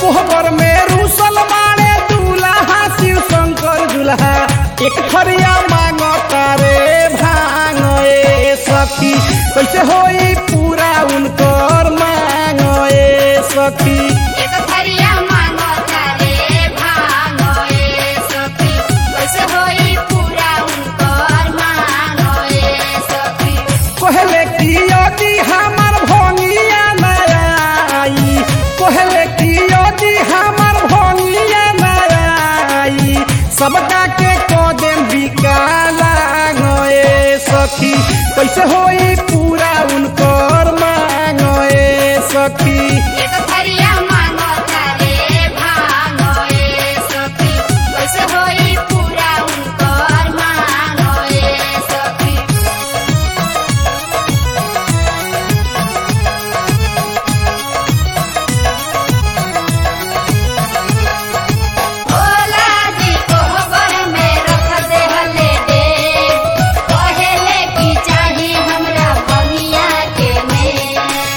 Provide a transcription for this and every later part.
कोहबर में रूसल मारे दूल्हा शिव शंकर दूल्हा एक थरिया मांगो तारे भांग ए सखी कैसे होई पूरा उनकर मांग ए सखी एक थरिया मांगो तारे भांगो ए सखी कैसे होई पूरा उनकर मांगो ए सखी कहले कि यदि हमर भंगिया नई कहले कि यदि हमर भंगिया नई सबका के कदम बिकाला गए सखी कैसे होई पूरा उनकर मांग ए सखी एक थरिया मांगो तारे भांगो ए सखी कैसे होई पूरा उनकर मांगो ए सखी भोला जी कोहबर में रख दे हले दे कहेले की चाही हमरा बनिया के में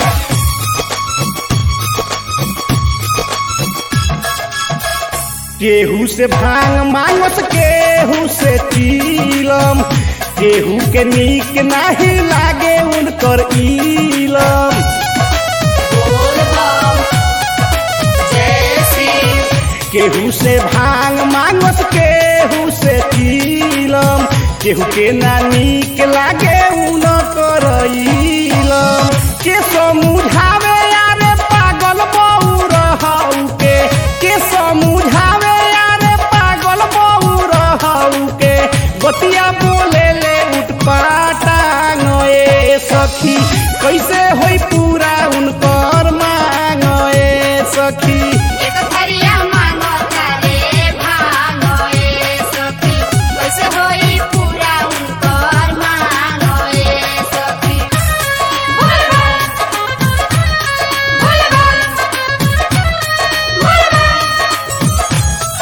केहू से भांग मांगस केहू से चीलम केहू के नीक नाही लागे उनकर इलम बोल बम जय शिव केहू से भांग मांगस केहू से चीलम केहू के ना नीक लागे उनकर इलम के समझावे यारे पागल बहू रहू के के समझावे यारे पागल बहू रहू के बतिया बोले ले उठपाटांग ए सखी कैसे होई पूरा उनकर मांग ए सखी एक थरिया मांगो तारे भांगो ए सखी कैसे होई पूरा उनकर मांगो ए सखी बोल बम बोल बम बोल बम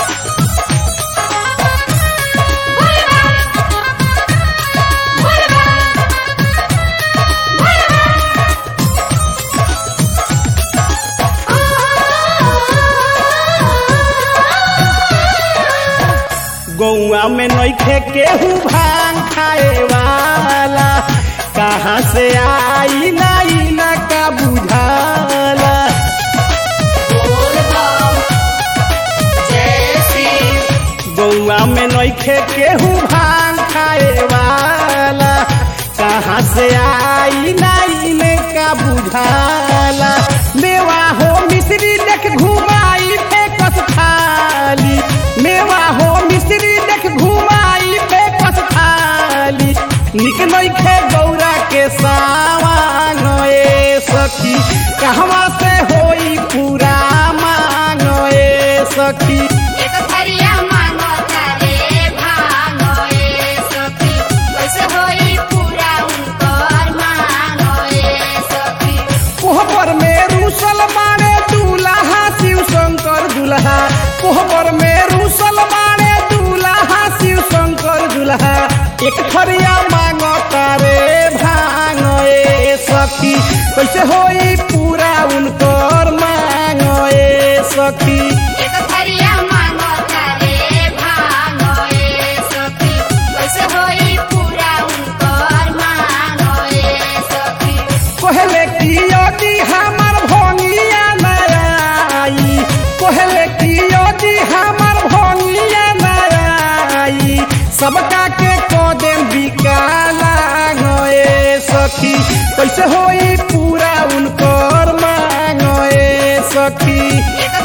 बोल बम बोल बम बोल गौआ में नइखे केहू भांग खाए वाला कहाँ से आई नाई ना का बुझाला बोल बम जय शिव गौआ में नइखे केहू भांग खाए वाला कहाँ से आई नाई ने का बुझाला मेवा हो मिश्री देख घुमाई फेकस थाली मेवा हो मिश्री देख घुमाई फेकस थाली निक नइखे गौरा के सावांग ए सखी कहवा से होई पूरा मांग ए सखी एक थरिया मांगो तारे भांगो ए सखी कैसे होई पूरा उनकर मांगो ए सखी कोहबर में रूसल मारे दूल्हा शिव शंकर दूल्हा कोहबर में रूसल मारे दूल्हा शिव शंकर दूल्हा एक थरिया मांगो तारे भांग ए सखी कैसे होई पूरा उनकर मांग ए सखी एक थरिया मांगो तारे भांगो ए सखी कैसे होई पूरा उनकर मांगो ए सखी कहले कि यदि हमर भंगिया नई कहले कि यदि हमर भंगिया नई सबका के कदम बिकाला गए सखी कैसे होई पूरा उनकर मांग ए सखी एक